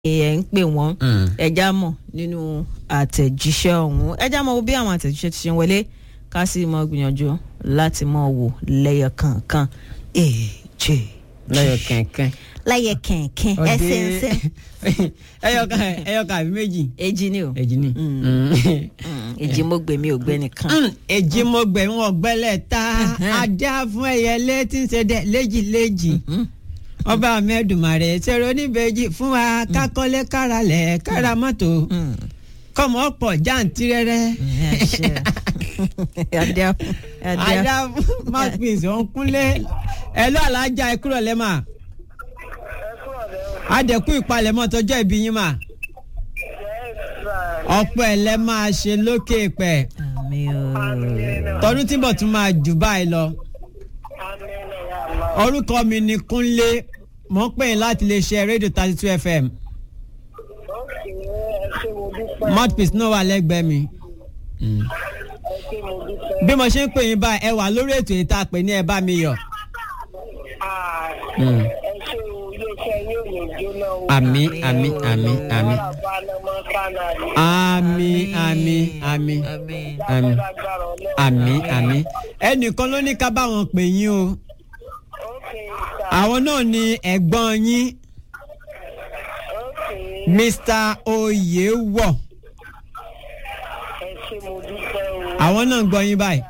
ẹ̀ ń pè wọ́n ẹja mọ̀ nínú àtẹ̀jíṣẹ́ ọ̀hún ẹja mọ̀ bí àwọn àtẹ̀jíṣẹ́ ti ṣe ń wọlé ká sì mọ̀ gbìyànjú láti mọ̀ wò lẹ́yọ kankan èjì lẹ́yọ̀ kẹ̀kẹ́. lẹ́yẹ kẹ̀kẹ́ ẹsẹ̀ ẹsẹ̀ ẹyọkan ẹyọkan àbí méjì. èjì ni o èjì ni. èjì mo gbèmí ò gbẹ nìkan. èjì mo gbẹ̀ wọn gbẹ́lẹ̀ ta adá fún ẹyẹlé tí ń ṣe dẹ léjì léjì ọba mẹ́dùmarè ṣèrò oníbejì fún wa kákọ́lé káralẹ̀ kára mọ́tò kọ́mọ ọ̀pọ̀ jàǹtìrẹrẹ. adá adá adá mouthpiece òǹkúnlé ẹ lọ́ àlájá ẹ kúrò lẹ́mà adẹ̀kú ìpalẹ̀mọ́ tọjọ́ ìbí yín mà ọ̀pọ̀ ẹ̀ lẹ́ máa ṣe lókè pẹ̀ àmì o tọdún tí bọ̀ tún máa jù báyìí lọ orúkọ mi ni Kúnlé mo ń pè yín láti lè ṣe rédíò thirty two fm mouthpiece náà wà lẹ́gbẹ̀ẹ́ mi bí mo ṣe ń pè yín báyìí ẹ wà lórí ètò yìí tá a pè ní ẹ bá mi yọ̀. àmì àmì àmì àmì àmì àmì àmì àmì àmì àmì ẹnìkan ló ní ká bá wọn pè yín o àwọn náà ni ẹ̀gbọ́n yín Mr. Oyèwọ̀ àwọn náà ń gbọ́ yín báyìí.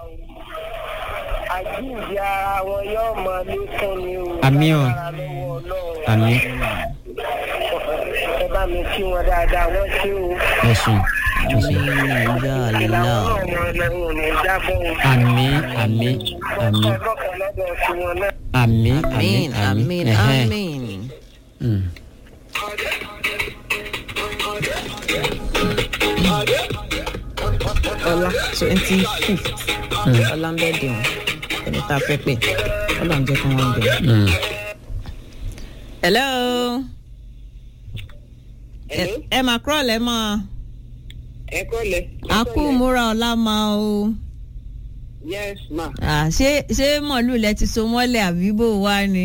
àjíǹde ara wọn yóò mọ lékún ni o. Àmì o. àmì ẹ bá mi kí wọn dáadáa wọn ṣé o. ẹ̀sùn ẹ̀sùn. ìyá àlá ìlànà ọmọ ẹlẹ́wọ̀n ò ní jábọ̀ o. àmì àmì àmì ọlọ́kan lọ́dọ̀ sí wọn náà. àmì àmì àmín àmín ẹ̀hẹ́n. àmín. Mm. ọlá twenty fifth ọlá ń bẹ́ẹ̀ dì wọ́n ẹni tá a fẹ́ pè ọlọ́run jẹ́ kí wọ́n bẹ̀. Mm. hello Hello? ẹ mà kúrọ̀ lẹ́ mọ́ ẹ kọ́lẹ̀. a kú múra ọ̀la máa o yes ma. Ah, ṣé ṣé mọ̀lú lẹ ti so mọ́lẹ̀ àbí bò wá ni.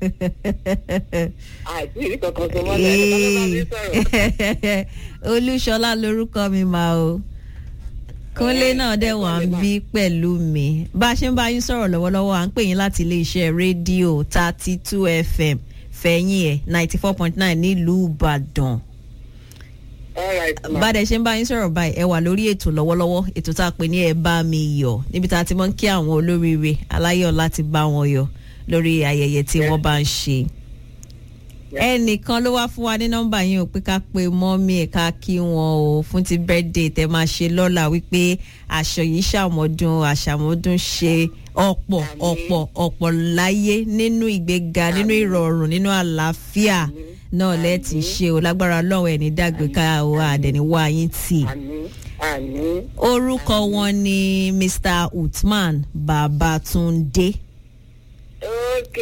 àìsí ìrí kankan sọ mọ́lẹ̀ ẹ̀ bá bá mi sọ̀rọ̀. olúṣọlá lorúkọ mi máa o kúnlé náà dẹ̀ wà ń bí pẹ̀lú mi bá a ṣe ń bá yín sọ̀rọ̀ lọ́wọ́lọ́wọ́ à ń pè yín láti iléeṣẹ́ rédíò thirty two fm fẹ̀yìn ẹ̀ ninety four point nine nílùú ìbàdàn all right ma. bàdẹ ṣe ń bá yín sọ̀rọ̀ báyìí ẹ wà lórí ètò lọ́wọ́lọ́wọ́ ètò tá a pè ní ẹ bá mi yọ̀ níbi tá a ti mọ̀ ń kí àwọn olóríire aláyọ̀ láti bá wọn yọ̀ lórí ayẹyẹ tí wọ́n bá ń ṣe ẹnìkan ló wá fún wa ní nọ́mbà yín o pé ká pe mọ́mí ẹ̀ ká kí wọn o fún ti birthday tẹ máa ṣe lọ́la wípé aṣọ yìí ṣàmọ́dún àṣàmọ́dún ṣe ọ̀pọ̀ ọ̀pọ̀ ọ̀pọ̀ láyé nínú ìgbéga nínú ìrọ̀rùn nínú àlàáfíà náà lẹ́ẹ̀tì ṣe o lágbára ọlọ́run ẹ̀ ní dàgbé ká o àdẹ̀ni wá yín tì àmín àmín. orúkọ wọn ni Mr. Uthman Babatunde ok.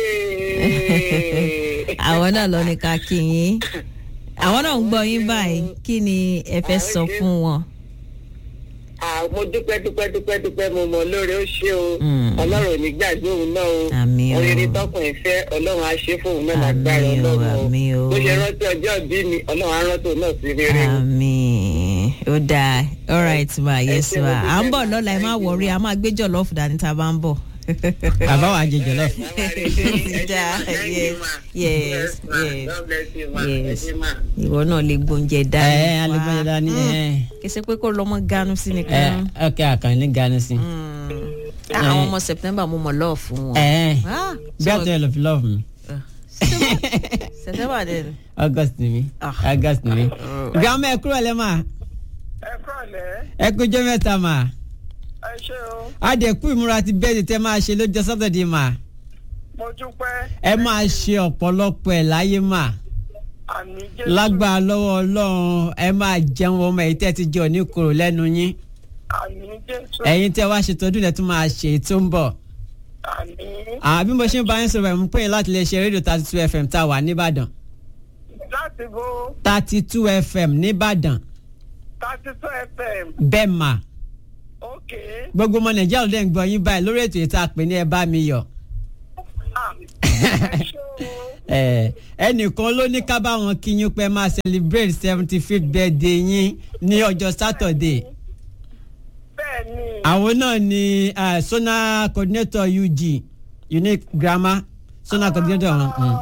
àwọn náà lọ ní ká kí yín àwọn náà ń gbọ́ yín báyìí kí ni ẹ fẹ́ sọ fún wọn. Ah, mo dúpẹ́ dúpẹ́ dúpẹ́ dúpẹ́ mo mọ̀ lóore ó ṣe o Mm. ọlọ́run ò ní gbàgbé òun náà o Àmín o. oríire tọkùn ìfẹ́ ọlọ́run á ṣe fún òun náà lágbára Àmín o, ọlọ́run àmín o. bó ṣe rántí ọjọ́ ìbí mi ọlọ́run á rántí òun náà sí rere o. àmín ó dáa all right ma yes ṣé ma mo à ń dúpẹ́ bọ̀ ma. lọ́la ẹ má Thank you, wọrí ma. a máa gbé jọ̀lọ́ọ̀fù dání tá a bá ń bọ̀. bàbá wa jẹ jọlọ. dáa yes yes yes God bless you ma. yes Ẹ ṣé ma. ìwọ náà lè gbóúnjẹ ẹ dání. ẹ alẹ́gbẹ́jọ dání ẹ kì í ṣe pé kó lọ́mọ ganu sí ẹ nìkan. ọkẹ àkànní gani sí. Mm. Ah, àwọn ọmọ September mo mọ̀ lọ́ọ̀ fún wọn. ẹ Ah, bí so- àtúnyẹ lọ fi love mi September dẹ̀ ni. august ni mi Ah. august ni mi. gbàmọ ẹ kúrò lẹ mà ẹ kọ́lẹ̀ ẹ kújọ mẹ́ta mà ẹ ṣé o adẹ̀kú ìmúra ti bẹ́ẹ̀ tẹ máa ṣe lọ́jọ́ sátọ̀dẹ̀ mà mo dúpẹ́ ẹ máa ṣe ọ̀pọ̀lọpọ̀ ẹ̀ láyé mà àmì jésù lágbára lọ́wọ́ ọlọ́run ẹ máa jẹun ọmọ èyí tẹ́ ti jẹ òní kúrò lẹ́nu yín àmì jésù ẹ̀yin tẹ́ wá ṣe tọdún lẹ́ tún máa ṣe èyí tó ń bọ̀. àmì àbí bí mo ṣe ń bá yín sọ̀rọ̀ ẹ̀ mú pé láti lè ṣe rédíò thirty two fm tá a wà nìbàdàn láti bó thirty two fm nìbàdàn thirty two fm bẹ́ẹ̀ mà ok gbogbo ọmọ nàìjíríà ló dẹ̀ ń gbọ́ yín báyìí lórí ètò yìí tá a pè ní ẹ bá mi yọ̀ ah ẹ ṣé o ẹ ẹnìkan ló ní ká bá wọn kí yín pé máa celebrate seventy fifth birthday yín ní ọjọ́ Saturday bẹ́ẹ̀ ni àwọn náà ni uh, sona coordinator UG unique grammar sona coordinator wọn. Mm.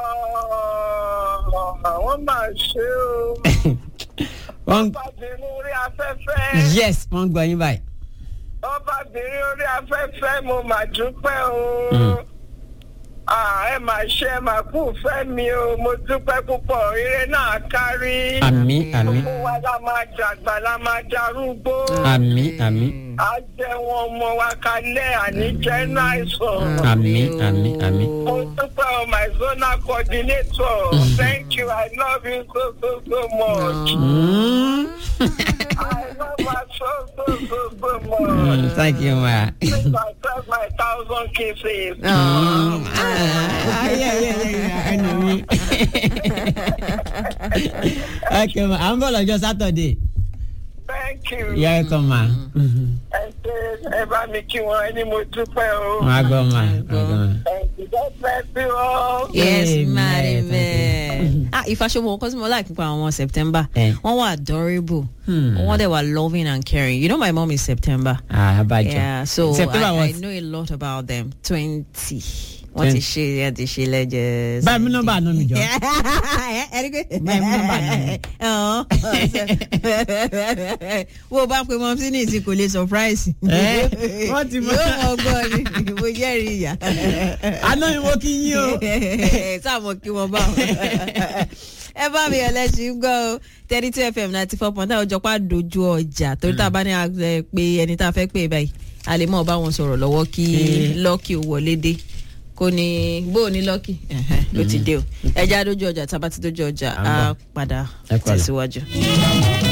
àwọn máa ṣe o wọ́n ọbabìnrin orí afẹ́fẹ́ yes wọ́n gbọ́ yín báyìí. ọbabìnrin orí afẹ́fẹ́ mo mà dúpẹ́ o Ah, ẹ mà ṣe ẹ mà kú fẹ́ mi o mo dúpẹ́ púpọ̀ ire náà kárí àmì àmì gbogbo wa la máa dàgbà la máa darúgbó àmì àmì á jẹ́ wọn ọmọ wa kalẹ̀ àní jẹ́ náìsàn. àmì àmì àmì. Mo dúpẹ́ o my zonal coordinator. Thank you. I love you so so so much. Mm. I love her so so so so Mm, much. thank you ma. Please accept my thousand kisses. Ah, yeah, yeah, yeah, ẹnu mi. ok ma à ń bọ̀ lọ́jọ́ Saturday. Thank you. yẹ ẹ kàn ma. Ẹ ṣe ẹ bá mi kí wọn ẹni mo dúpẹ́ o. wọ́n á gbọ́ ma. wọ́n á gbọ́ ma. Thank you. God bless you all. yes Amen. madam ah ìfàṣọwọ nǹkan tí mo like nípa àwọn September Eh. wọ́n wà adorable Hmm. wọ́n dẹ̀ wà loving and caring you know my mom is September. ah abajọ. Yeah, so September I, I was. know a lot about them. Twenty. Wọ́n ti ṣe ẹ ti ṣe lẹ́jẹ̀. báyìí mi nọ́mbà àná mi jọ. Ẹni pé. Báyìí mú nọ́mbà náà. Ọ̀hún. Wo bá pe mọ́ sí ní ìsìn kò lè surprise. Eh, wọ́n ti mọ̀. Yóò mọ̀ gbọ́ ni, mo jẹ́rìí ìyá. àná mi mo kí yín o. Sáàmù kí wọ́n bá wọn. Ẹ bá mi ọlẹ́sìn gbọ́ o thirty two fm ninety four point nine ọjọ́ pa dojú ọjà torí tá a bá ní a ẹ, pé ẹni tá a fẹ́ pè báyìí a lè mọ̀ bá wọn sọ̀rọ̀ lọ́wọ́ kí Eh. lọ́ọ̀kì ò wọlé dé kò ní bó o ní lọ́ọ̀kì ló ti dé o ẹja dojú ọjà tá a bá ti dojú ọjà À ń bọ̀. á padà Ẹ kú àlẹ́. tẹ̀síwájú.